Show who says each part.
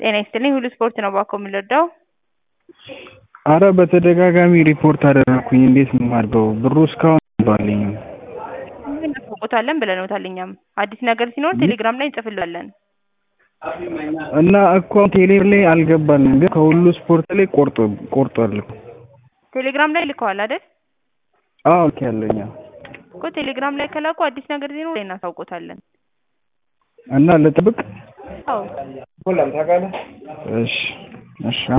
Speaker 1: ጤና ይስጥልኝ ሁሉ ስፖርት ነው ባኮ የምንረዳው?
Speaker 2: አረ በተደጋጋሚ ሪፖርት አደረኩኝ እንዴት ነው የማድርገው ብሩ እስካሁን አልገባልኝም
Speaker 1: እናሳውቆታለን ብለንዎታል እኛም አዲስ ነገር ሲኖር ቴሌግራም ላይ እንጽፍልዎታለን
Speaker 2: እና እኮ ቴሌብር ላይ አልገባልንም ግን ከሁሉ ስፖርት ላይ ቆርጦ ቆርጧል እኮ
Speaker 1: ቴሌግራም ላይ ልከዋል አይደል
Speaker 2: አዎ ልኬያለሁኝ አዎ
Speaker 1: እኮ ቴሌግራም ላይ ከላኩ አዲስ ነገር ሲኖር እናሳውቆታለን
Speaker 2: እና ልጠብቅ
Speaker 1: አዎ
Speaker 2: እሺ እሺ